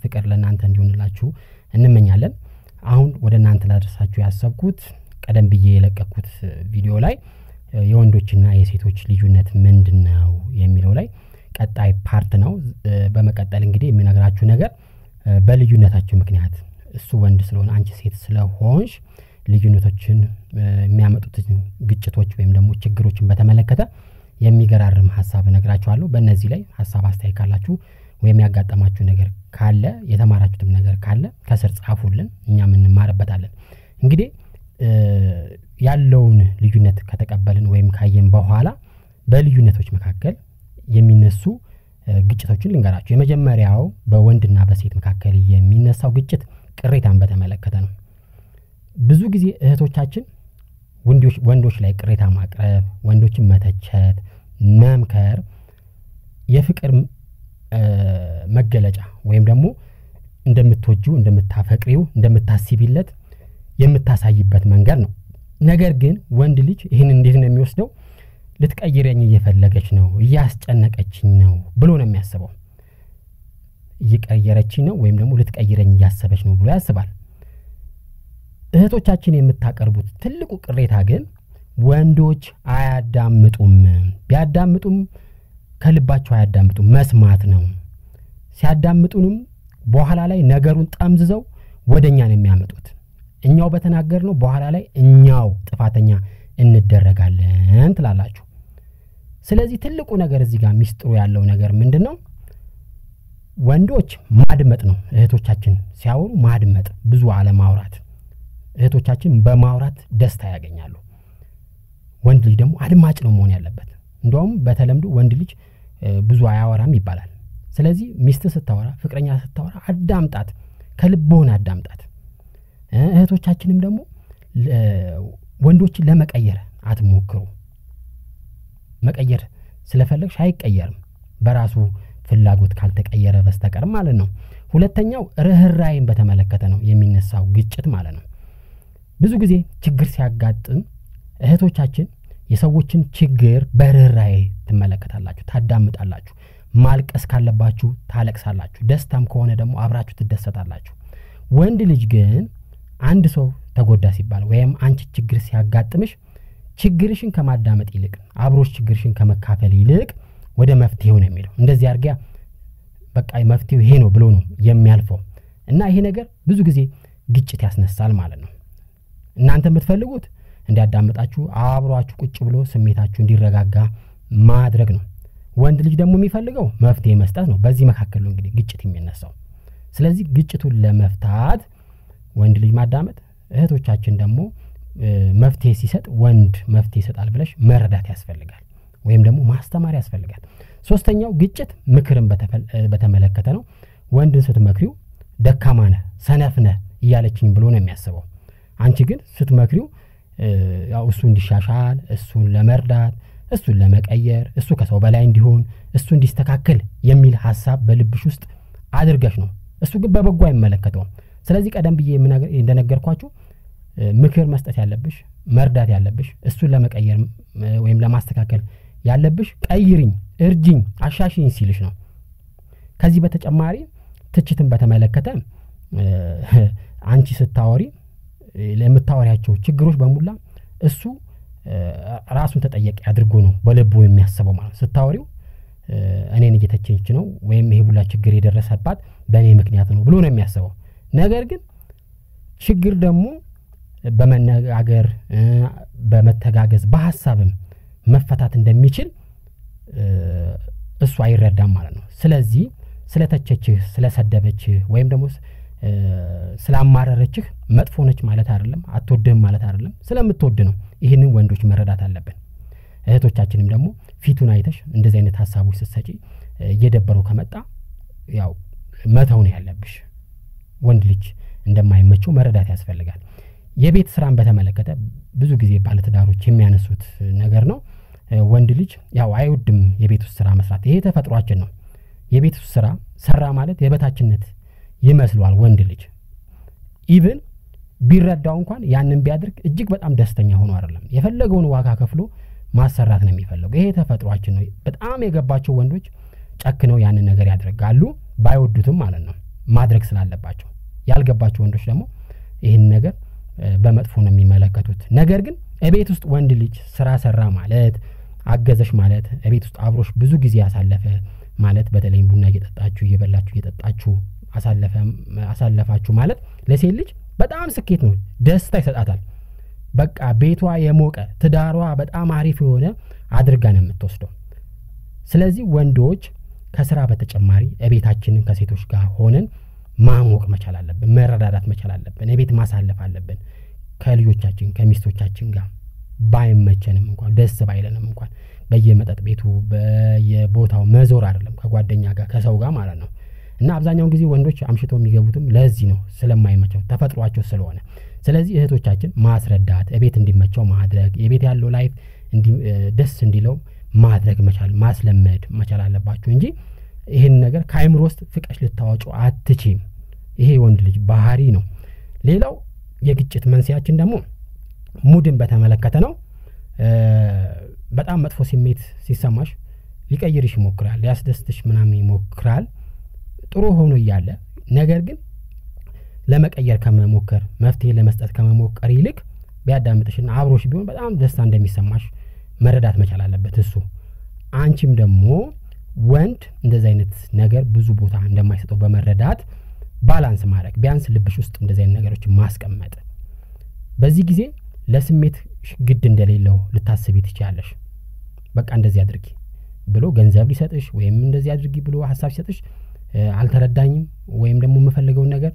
ፍቅር ለእናንተ እንዲሆንላችሁ እንመኛለን። አሁን ወደ እናንተ ላደርሳችሁ ያሰብኩት ቀደም ብዬ የለቀኩት ቪዲዮ ላይ የወንዶችና የሴቶች ልዩነት ምንድን ነው የሚለው ላይ ቀጣይ ፓርት ነው። በመቀጠል እንግዲህ የምነግራችሁ ነገር በልዩነታችሁ ምክንያት እሱ ወንድ ስለሆነ አንቺ ሴት ስለሆንሽ ልዩነቶችን የሚያመጡትን ግጭቶች ወይም ደግሞ ችግሮችን በተመለከተ የሚገራርም ሀሳብ እነግራችኋለሁ። በእነዚህ ላይ ሀሳብ አስተያየት ካላችሁ ወይም ያጋጠማችሁ ነገር ካለ የተማራችሁትም ነገር ካለ ከስር ጻፉልን፣ እኛም እንማርበታለን። እንግዲህ ያለውን ልዩነት ከተቀበልን ወይም ካየን በኋላ በልዩነቶች መካከል የሚነሱ ግጭቶችን ልንገራችሁ። የመጀመሪያው በወንድና በሴት መካከል የሚነሳው ግጭት ቅሬታን በተመለከተ ነው። ብዙ ጊዜ እህቶቻችን ወንዶች ላይ ቅሬታ ማቅረብ፣ ወንዶችን መተቸት፣ መምከር የፍቅር መገለጫ ወይም ደግሞ እንደምትወጂው፣ እንደምታፈቅሪው፣ እንደምታስቢለት የምታሳይበት መንገድ ነው። ነገር ግን ወንድ ልጅ ይህን እንዴት ነው የሚወስደው? ልትቀይረኝ እየፈለገች ነው፣ እያስጨነቀችኝ ነው ብሎ ነው የሚያስበው። እየቀየረችኝ ነው ወይም ደግሞ ልትቀይረኝ እያሰበች ነው ብሎ ያስባል። እህቶቻችን የምታቀርቡት ትልቁ ቅሬታ ግን ወንዶች አያዳምጡም። ቢያዳምጡም ከልባቸው አያዳምጡም፣ መስማት ነው። ሲያዳምጡንም በኋላ ላይ ነገሩን ጠምዝዘው ወደ እኛ ነው የሚያመጡት። እኛው በተናገር ነው በኋላ ላይ እኛው ጥፋተኛ እንደረጋለን ትላላችሁ። ስለዚህ ትልቁ ነገር እዚህ ጋር ሚስጥሩ ያለው ነገር ምንድን ነው? ወንዶች ማድመጥ ነው። እህቶቻችን ሲያወሩ ማድመጥ፣ ብዙ አለማውራት። እህቶቻችን በማውራት ደስታ ያገኛሉ። ወንድ ልጅ ደግሞ አድማጭ ነው መሆን ያለበት። እንደውም በተለምዶ ወንድ ልጅ ብዙ አያወራም ይባላል። ስለዚህ ሚስት ስታወራ፣ ፍቅረኛ ስታወራ አዳምጣት፣ ከልብህን አዳምጣት። እህቶቻችንም ደግሞ ወንዶችን ለመቀየር አትሞክሩ። መቀየር ስለፈለግሽ አይቀየርም በራሱ ፍላጎት ካልተቀየረ በስተቀር ማለት ነው። ሁለተኛው ርኅራይን በተመለከተ ነው የሚነሳው ግጭት ማለት ነው። ብዙ ጊዜ ችግር ሲያጋጥም እህቶቻችን የሰዎችን ችግር በርኅራይ ትመለከታላችሁ፣ ታዳምጣላችሁ። ማልቀስ ካለባችሁ ታለቅሳላችሁ፣ ደስታም ከሆነ ደግሞ አብራችሁ ትደሰታላችሁ። ወንድ ልጅ ግን አንድ ሰው ተጎዳ ሲባል ወይም አንቺ ችግር ሲያጋጥምሽ ችግርሽን ከማዳመጥ ይልቅ አብሮሽ ችግርሽን ከመካፈል ይልቅ ወደ መፍትሄው ነው የሚለው። እንደዚህ አድርጊያ በቃ መፍትሄው ይሄ ነው ብሎ ነው የሚያልፈው እና ይሄ ነገር ብዙ ጊዜ ግጭት ያስነሳል ማለት ነው። እናንተ የምትፈልጉት እንዲያዳምጣችሁ አብሯችሁ ቁጭ ብሎ ስሜታችሁ እንዲረጋጋ ማድረግ ነው። ወንድ ልጅ ደግሞ የሚፈልገው መፍትሄ መስጠት ነው። በዚህ መካከል ነው እንግዲህ ግጭት የሚነሳው። ስለዚህ ግጭቱን ለመፍታት ወንድ ልጅ ማዳመጥ፣ እህቶቻችን ደግሞ መፍትሄ ሲሰጥ ወንድ መፍትሄ ይሰጣል ብለሽ መረዳት ያስፈልጋል፣ ወይም ደግሞ ማስተማር ያስፈልጋል። ሶስተኛው ግጭት ምክርን በተመለከተ ነው። ወንድን ስትመክሪው ደካማ ነህ፣ ሰነፍ ነህ እያለችኝ ብሎ ነው የሚያስበው። አንቺ ግን ስትመክሪው ያው እሱ እንዲሻሻል፣ እሱን ለመርዳት፣ እሱን ለመቀየር፣ እሱ ከሰው በላይ እንዲሆን፣ እሱ እንዲስተካከል የሚል ሀሳብ በልብሽ ውስጥ አድርገሽ ነው። እሱ ግን በበጎ አይመለከተውም። ስለዚህ ቀደም ብዬ እንደነገርኳችሁ ምክር መስጠት ያለብሽ መርዳት ያለብሽ እሱን ለመቀየር ወይም ለማስተካከል ያለብሽ ቀይርኝ፣ እርጅኝ፣ አሻሽኝ ሲልሽ ነው። ከዚህ በተጨማሪ ትችትን በተመለከተ አንቺ ስታወሪ ለምታወሪያቸው ችግሮች በሙላ እሱ ራሱን ተጠያቂ አድርጎ ነው በልቡ የሚያስበው ማለት ነው። ስታወሪው እኔን እየተቸች ነው ወይም ይሄ ሁላ ችግር የደረሰባት በእኔ ምክንያት ነው ብሎ ነው የሚያስበው። ነገር ግን ችግር ደግሞ በመነጋገር በመተጋገዝ በሀሳብም መፈታት እንደሚችል እሱ አይረዳም ማለት ነው። ስለዚህ ስለተቸችህ፣ ስለሰደበችህ ወይም ደግሞ ስላማረረችህ መጥፎ ነች ማለት አይደለም፣ አትወድህም ማለት አይደለም። ስለምትወድ ነው። ይህንን ወንዶች መረዳት አለብን። እህቶቻችንም ደግሞ ፊቱን አይተሽ እንደዚህ አይነት ሀሳቦች ስትሰጪ እየደበረው ከመጣ ያው መተው ነው ያለብሽ። ወንድ ልጅ እንደማይመቸው መረዳት ያስፈልጋል። የቤት ስራን በተመለከተ ብዙ ጊዜ ባለትዳሮች የሚያነሱት ነገር ነው። ወንድ ልጅ ያው አይወድም የቤት ውስጥ ስራ መስራት። ይሄ ተፈጥሯችን ነው። የቤት ውስጥ ስራ ሰራ ማለት የበታችነት ይመስለዋል ወንድ ልጅ ኢቭን ቢረዳው እንኳን ያንን ቢያደርግ እጅግ በጣም ደስተኛ ሆኖ አይደለም የፈለገውን ዋጋ ከፍሎ ማሰራት ነው የሚፈለገው። ይሄ ተፈጥሯችን ነው። በጣም የገባቸው ወንዶች ጨክነው ያንን ነገር ያደርጋሉ፣ ባይወዱትም ማለት ነው። ማድረግ ስላለባቸው ያልገባቸው ወንዶች ደግሞ ይህን ነገር በመጥፎ ነው የሚመለከቱት። ነገር ግን እቤት ውስጥ ወንድ ልጅ ስራ ሰራ ማለት አገዘሽ ማለት እቤት ውስጥ አብሮሽ ብዙ ጊዜ ያሳለፈ ማለት በተለይም ቡና እየጠጣችሁ እየበላችሁ እየጠጣችሁ አሳለፋችሁ ማለት ለሴት ልጅ በጣም ስኬት ነው፣ ደስታ ይሰጣታል። በቃ ቤቷ የሞቀ ትዳሯ በጣም አሪፍ የሆነ አድርጋ ነው የምትወስደው። ስለዚህ ወንዶች ከስራ በተጨማሪ እቤታችንን ከሴቶች ጋር ሆነን ማሞቅ መቻል አለብን፣ መረዳዳት መቻል አለብን፣ እቤት ማሳለፍ አለብን። ከልጆቻችን ከሚስቶቻችን ጋር ባይመቸንም እንኳን ደስ ባይለንም እንኳን በየመጠጥ ቤቱ በየቦታው መዞር አይደለም ከጓደኛ ጋር ከሰው ጋር ማለት ነው። እና አብዛኛውን ጊዜ ወንዶች አምሽቶ የሚገቡትም ለዚህ ነው፣ ስለማይመቸው ተፈጥሯቸው ስለሆነ። ስለዚህ እህቶቻችን ማስረዳት፣ እቤት እንዲመቸው ማድረግ፣ የቤት ያለው ላይፍ ደስ እንዲለው ማድረግ መቻል ማስለመድ መቻል አለባችሁ እንጂ ይህን ነገር ከአይምሮ ውስጥ ፍቀሽ ልታወጩ አትችም። ይሄ የወንድ ልጅ ባህሪ ነው። ሌላው የግጭት መንስያችን ደግሞ ሙድን በተመለከተ ነው። በጣም መጥፎ ስሜት ሲሰማሽ ሊቀይርሽ ይሞክራል፣ ሊያስደስትሽ ምናምን ይሞክራል ጥሩ ሆኖ እያለ ነገር ግን ለመቀየር ከመሞከር መፍትሄ ለመስጠት ከመሞከር ይልቅ ቢያዳምጥሽና አብሮሽ ቢሆን በጣም ደስታ እንደሚሰማሽ መረዳት መቻል አለበት እሱ። አንቺም ደግሞ ወንድ እንደዚህ አይነት ነገር ብዙ ቦታ እንደማይሰጠው በመረዳት ባላንስ ማድረግ ቢያንስ ልብሽ ውስጥ እንደዚህ አይነት ነገሮችን ማስቀመጥ በዚህ ጊዜ ለስሜት ግድ እንደሌለው ልታስቢ ትችያለሽ። በቃ እንደዚህ አድርጊ ብሎ ገንዘብ ሊሰጥሽ ወይም እንደዚህ አድርጊ ብሎ ሀሳብ ሲሰጥሽ አልተረዳኝም ወይም ደግሞ የምፈልገውን ነገር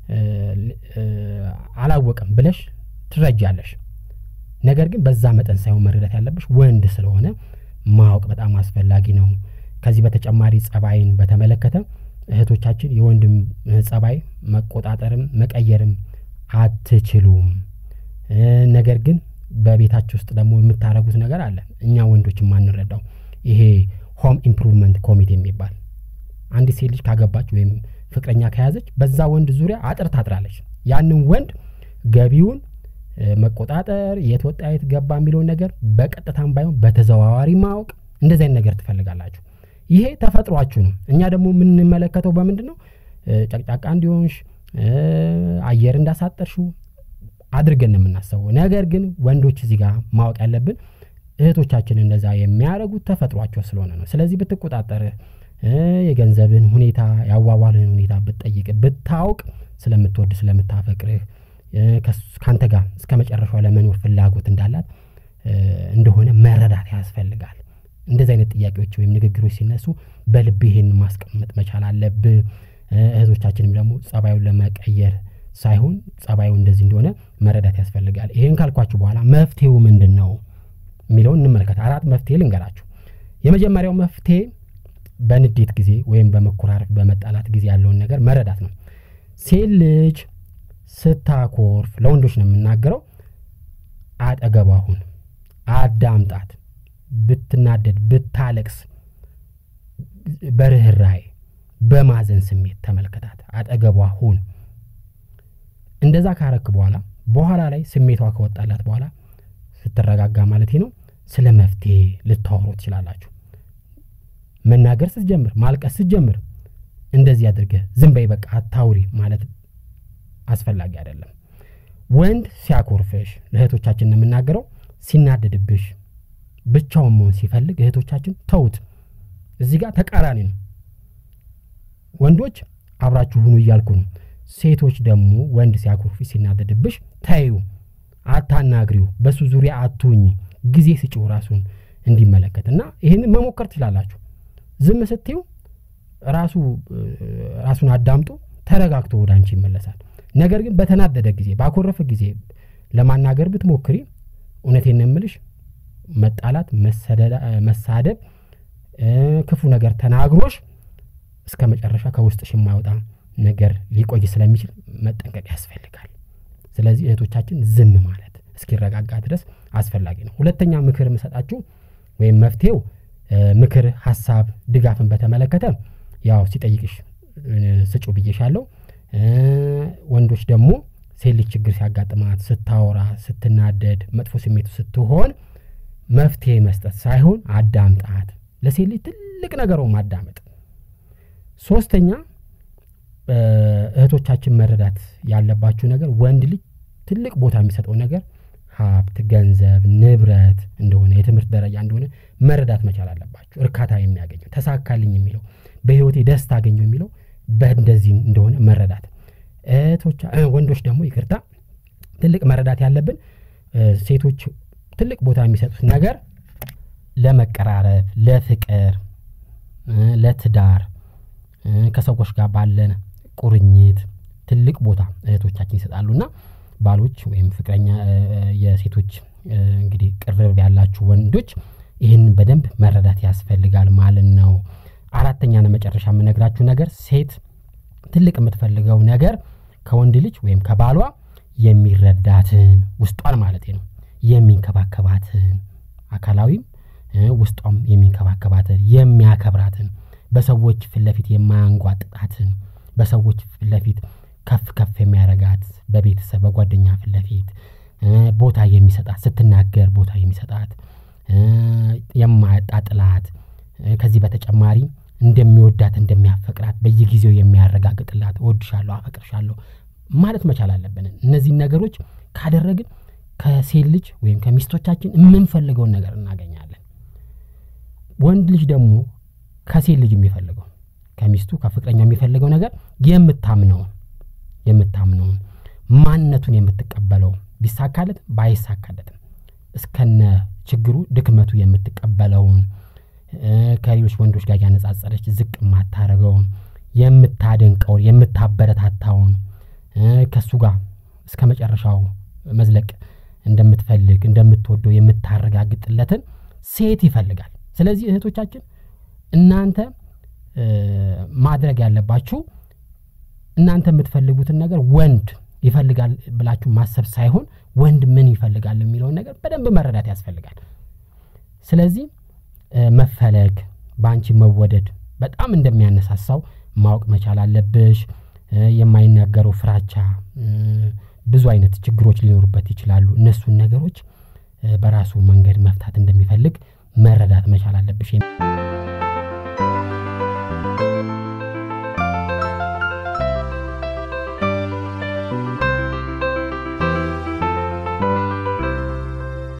አላወቅም ብለሽ ትረጃለሽ። ነገር ግን በዛ መጠን ሳይሆን መረዳት ያለብሽ ወንድ ስለሆነ ማወቅ በጣም አስፈላጊ ነው። ከዚህ በተጨማሪ ጸባይን በተመለከተ እህቶቻችን የወንድም ጸባይ መቆጣጠርም መቀየርም አትችሉም። ነገር ግን በቤታችሁ ውስጥ ደግሞ የምታደርጉት ነገር አለ እኛ ወንዶች የማንረዳው ይሄ ሆም ኢምፕሩቭመንት ኮሚቴ የሚባል አንዲት ሴት ልጅ ካገባች ወይም ፍቅረኛ ከያዘች በዛ ወንድ ዙሪያ አጥር ታጥራለች። ያንን ወንድ ገቢውን መቆጣጠር፣ የት ወጣ የት ገባ የሚለውን ነገር በቀጥታም ባይሆን በተዘዋዋሪ ማወቅ እንደዚህ አይነት ነገር ትፈልጋላችሁ። ይሄ ተፈጥሯችሁ ነው። እኛ ደግሞ የምንመለከተው በምንድን ነው? ጨቅጫቃ እንዲሆንሽ አየር እንዳሳጠርሽው አድርገን ነው የምናስበው። ነገር ግን ወንዶች እዚህ ጋር ማወቅ ያለብን እህቶቻችን እንደዛ የሚያደርጉት ተፈጥሯቸው ስለሆነ ነው። ስለዚህ ብትቆጣጠርህ የገንዘብን ሁኔታ የአዋዋልህን ሁኔታ ብትጠይቅ ብታውቅ ስለምትወድ ስለምታፈቅርህ ከአንተ ጋር እስከ መጨረሻው ለመኖር ፍላጎት እንዳላት እንደሆነ መረዳት ያስፈልጋል። እንደዚህ አይነት ጥያቄዎች ወይም ንግግሮች ሲነሱ በልብ ይሄን ማስቀመጥ መቻል አለብህ። እህቶቻችንም ደግሞ ጸባዩን ለመቀየር ሳይሆን ጸባዩ እንደዚህ እንደሆነ መረዳት ያስፈልጋል። ይህን ካልኳችሁ በኋላ መፍትሄው ምንድን ነው የሚለውን እንመለከት። አራት መፍትሄ ልንገራችሁ። የመጀመሪያው መፍትሄ በንዴት ጊዜ ወይም በመኮራረፍ በመጣላት ጊዜ ያለውን ነገር መረዳት ነው። ሴት ልጅ ስታኮርፍ ለወንዶች ነው የምናገረው፣ አጠገቧ ሁን፣ አዳምጣት። ብትናደድ፣ ብታለቅስ በርህራሄ በማዘን ስሜት ተመልከታት፣ አጠገቧ ሁን። እንደዛ ካረክ በኋላ በኋላ ላይ ስሜቷ ከወጣላት በኋላ ስትረጋጋ ማለት ነው ስለ መፍትሄ ልታወሩ ትችላላችሁ። መናገር ስትጀምር ማልቀስ ስትጀምር እንደዚህ አድርገህ ዝም በይ በቃ አታውሪ ማለት አስፈላጊ አይደለም። ወንድ ሲያኮርፍሽ ለእህቶቻችን ነው የምናገረው፣ ሲናደድብሽ ብቻውን መሆን ሲፈልግ እህቶቻችን ተውት። እዚህ ጋር ተቃራኒ ነው። ወንዶች አብራችሁ ሁኑ እያልኩ ነው። ሴቶች ደግሞ ወንድ ሲያኮርፍሽ ሲናደድብሽ ተዩ፣ አታናግሪው፣ በሱ ዙሪያ አትሁኝ፣ ጊዜ ስጪው ራሱን እንዲመለከት እና ይህንን መሞከር ትችላላችሁ። ዝም ስትዩ ራሱ ራሱን አዳምጦ ተረጋግቶ ወደ አንቺ ይመለሳል። ነገር ግን በተናደደ ጊዜ ባኮረፈ ጊዜ ለማናገር ብትሞክሪ እውነቴን ነው የምልሽ መጣላት፣ መሳደብ፣ ክፉ ነገር ተናግሮሽ እስከ መጨረሻ ከውስጥሽ የማይወጣ ነገር ሊቆይ ስለሚችል መጠንቀቅ ያስፈልጋል። ስለዚህ እህቶቻችን ዝም ማለት እስኪረጋጋ ድረስ አስፈላጊ ነው። ሁለተኛ ምክር የምሰጣችሁ ወይም መፍትሄው ምክር፣ ሀሳብ፣ ድጋፍን በተመለከተ ያው ሲጠይቅሽ ስጩ ብዬሻለሁ። ወንዶች ደግሞ ሴት ልጅ ችግር ሲያጋጥማት ስታወራ፣ ስትናደድ፣ መጥፎ ስሜቱ ስትሆን መፍትሄ መስጠት ሳይሆን አዳምጣት። ለሴት ልጅ ትልቅ ነገሩ ማዳመጥ። ሶስተኛ እህቶቻችን መረዳት ያለባችሁ ነገር ወንድ ልጅ ትልቅ ቦታ የሚሰጠው ነገር ሀብት፣ ገንዘብ፣ ንብረት እንደሆነ የትምህርት ደረጃ እንደሆነ መረዳት መቻል አለባችሁ። እርካታ የሚያገኘው ተሳካልኝ የሚለው በህይወቴ ደስታ አገኘው የሚለው በእንደዚህ እንደሆነ መረዳት እህቶቻ ወንዶች ደግሞ ይቅርታ ትልቅ መረዳት ያለብን ሴቶች ትልቅ ቦታ የሚሰጡት ነገር ለመቀራረብ፣ ለፍቅር፣ ለትዳር ከሰዎች ጋር ባለን ቁርኝት ትልቅ ቦታ እህቶቻችን ይሰጣሉ እና ባሎች ወይም ፍቅረኛ የሴቶች እንግዲህ ቅርብ ያላችሁ ወንዶች ይህንን በደንብ መረዳት ያስፈልጋል ማለት ነው። አራተኛና መጨረሻ የምነግራችሁ ነገር ሴት ትልቅ የምትፈልገው ነገር ከወንድ ልጅ ወይም ከባሏ የሚረዳትን ውስጧን ማለት ነው የሚንከባከባትን አካላዊም ውስጧም የሚንከባከባትን የሚያከብራትን በሰዎች ፊት ለፊት የማያንጓጥጣትን በሰዎች ፊት ለፊት ከፍ ከፍ የሚያረጋት በቤተሰብ በጓደኛ ፊት ለፊት ቦታ የሚሰጣት ስትናገር ቦታ የሚሰጣት የማያጣጥላት ከዚህ በተጨማሪ እንደሚወዳት እንደሚያፈቅራት በየጊዜው የሚያረጋግጥላት እወድሻለሁ፣ አፈቅርሻለሁ ማለት መቻል አለብን። እነዚህን ነገሮች ካደረግን ከሴት ልጅ ወይም ከሚስቶቻችን የምንፈልገውን ነገር እናገኛለን። ወንድ ልጅ ደግሞ ከሴት ልጅ የሚፈልገው ከሚስቱ ከፍቅረኛ የሚፈልገው ነገር የምታምነውን የምታምነውን ማንነቱን የምትቀበለው ቢሳካለት ባይሳካለትም እስከነ ችግሩ ድክመቱ የምትቀበለውን ከሌሎች ወንዶች ጋር ያነጻጸረች ዝቅ የማታደርገውን የምታደንቀውን የምታበረታታውን ከእሱ ጋር እስከ መጨረሻው መዝለቅ እንደምትፈልግ እንደምትወደው የምታረጋግጥለትን ሴት ይፈልጋል። ስለዚህ እህቶቻችን እናንተ ማድረግ ያለባችሁ እናንተ የምትፈልጉትን ነገር ወንድ ይፈልጋል ብላችሁ ማሰብ ሳይሆን ወንድ ምን ይፈልጋል የሚለውን ነገር በደንብ መረዳት ያስፈልጋል። ስለዚህ መፈለግ በአንቺ መወደድ በጣም እንደሚያነሳሳው ማወቅ መቻል አለብሽ። የማይናገረው ፍራቻ፣ ብዙ አይነት ችግሮች ሊኖሩበት ይችላሉ። እነሱን ነገሮች በራሱ መንገድ መፍታት እንደሚፈልግ መረዳት መቻል አለብሽ።